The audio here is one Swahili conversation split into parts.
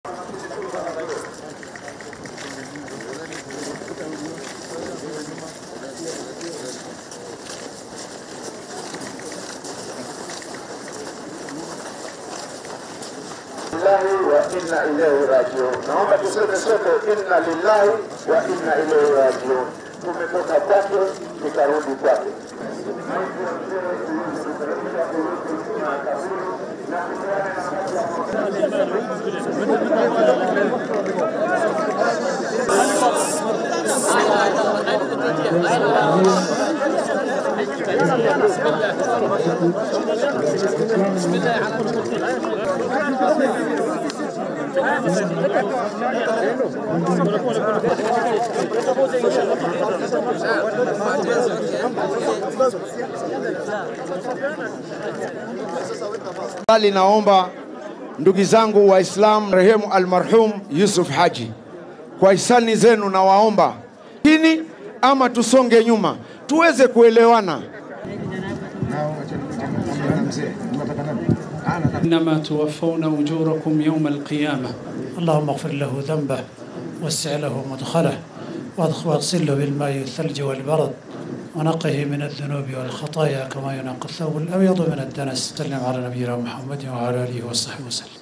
lillahi wa inna ilaihi rajiun. Naomba tuseme sote inna lillahi wa inna ilaihi rajiun. Tumetoka kwake tutarudi kwake. Bali naomba ndugu zangu Waislamu, marehemu almarhum Yusuf Haji, kwa hisani zenu nawaomba chini ama tusonge nyuma tuweze kuelewana. إنما توفون أجوركم يوم القيامة اللهم اغفر له ذنبه وسع له مدخله وادخ- واغسله بالماء والثلج والبرد ونقه من الذنوب والخطايا كما ينقى الثوب الأبيض من الدنس سلم على نبينا محمد وعلى آله وصحبه وسلم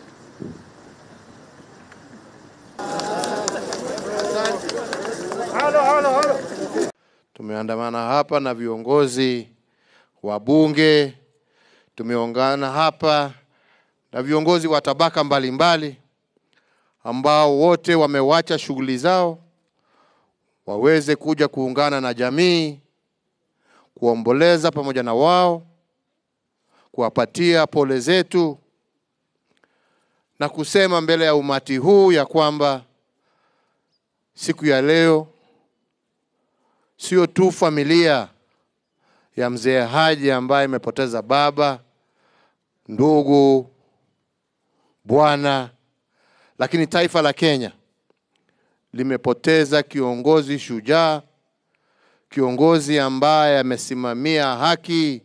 Tumeandamana hapa na viongozi wa bunge, tumeungana hapa na viongozi wa tabaka mbalimbali ambao wote wamewacha shughuli zao waweze kuja kuungana na jamii, kuomboleza pamoja na wao, kuwapatia pole zetu na kusema mbele ya umati huu ya kwamba siku ya leo sio tu familia ya mzee Haji ambaye imepoteza baba, ndugu, bwana, lakini taifa la Kenya limepoteza kiongozi shujaa, kiongozi ambaye amesimamia haki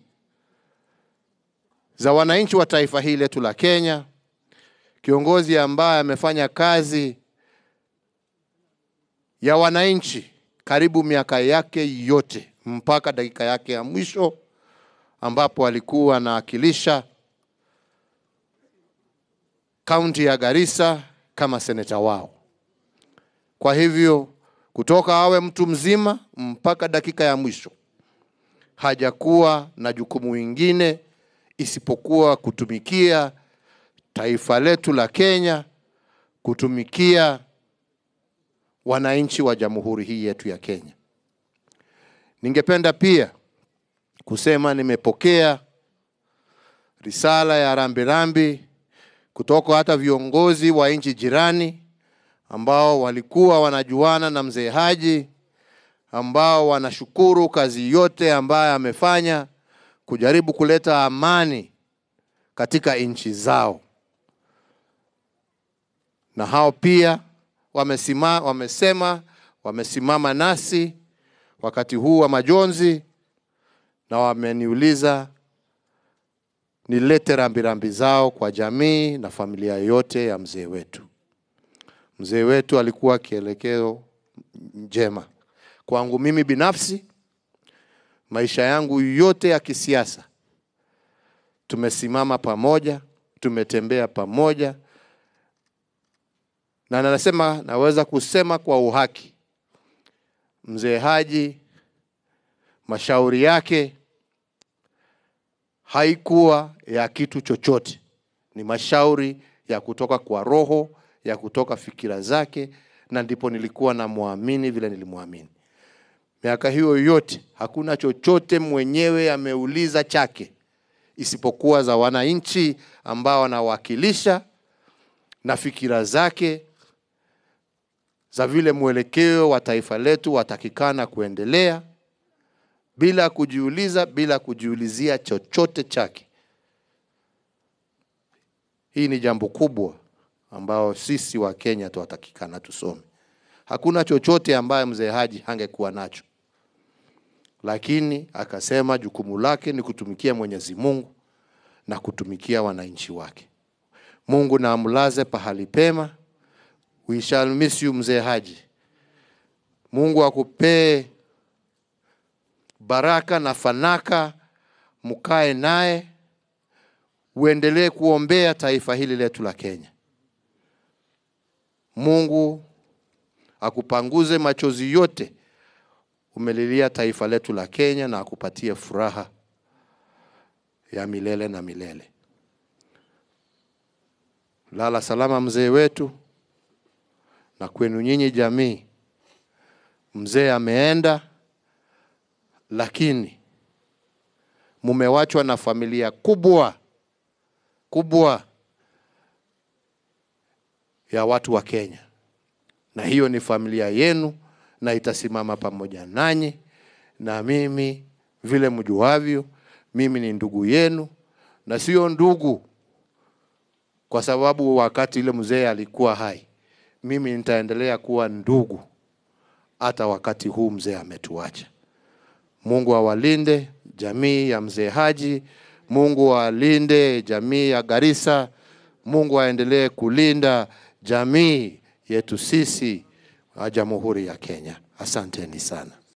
za wananchi wa taifa hili letu la Kenya, kiongozi ambaye amefanya kazi ya wananchi karibu miaka yake yote mpaka dakika yake ya mwisho ambapo alikuwa anawakilisha kaunti ya Garissa kama seneta wao. Kwa hivyo kutoka awe mtu mzima mpaka dakika ya mwisho hajakuwa na jukumu lingine isipokuwa kutumikia taifa letu la Kenya, kutumikia wananchi wa jamhuri hii yetu ya Kenya. Ningependa pia kusema nimepokea risala ya rambirambi kutoka hata viongozi wa nchi jirani ambao walikuwa wanajuana na mzee Haji, ambao wanashukuru kazi yote ambayo amefanya kujaribu kuleta amani katika nchi zao, na hao pia wamesima, wamesema wamesimama nasi wakati huu wa majonzi, na wameniuliza nilete rambirambi zao kwa jamii na familia yote ya mzee wetu. Mzee wetu alikuwa kielekeo njema kwangu mimi binafsi, maisha yangu yote ya kisiasa tumesimama pamoja, tumetembea pamoja, na nasema naweza kusema kwa uhaki, mzee Haji mashauri yake haikuwa ya kitu chochote, ni mashauri ya kutoka kwa roho, ya kutoka fikira zake, na ndipo nilikuwa namwamini vile nilimwamini. Miaka hiyo yote hakuna chochote mwenyewe ameuliza chake isipokuwa za wananchi ambao anawakilisha na fikira zake za vile mwelekeo wa taifa letu watakikana kuendelea bila kujiuliza, bila kujiulizia chochote chake. Hii ni jambo kubwa ambao sisi wa Kenya tuwatakikana tusome. Hakuna chochote ambaye mzee Haji hangekuwa nacho, lakini akasema jukumu lake ni kutumikia Mwenyezi Mungu na kutumikia wananchi wake. Mungu na amlaze pahali pema We shall miss you mzee Haji. Mungu akupee baraka na fanaka, mkae naye, uendelee kuombea taifa hili letu la Kenya. Mungu akupanguze machozi yote umelilia taifa letu la Kenya na akupatie furaha ya milele na milele. Lala salama mzee wetu, na kwenu nyinyi jamii. Mzee ameenda, lakini mumewachwa na familia kubwa kubwa ya watu wa Kenya, na hiyo ni familia yenu na itasimama pamoja nanyi. Na mimi vile mjuavyo, mimi ni ndugu yenu, na sio ndugu kwa sababu wakati ile mzee alikuwa hai. Mimi nitaendelea kuwa ndugu hata wakati huu mzee ametuacha. Mungu awalinde jamii ya mzee Haji, Mungu awalinde jamii ya Garissa, Mungu aendelee kulinda jamii yetu sisi wa Jamhuri ya Kenya. Asanteni sana.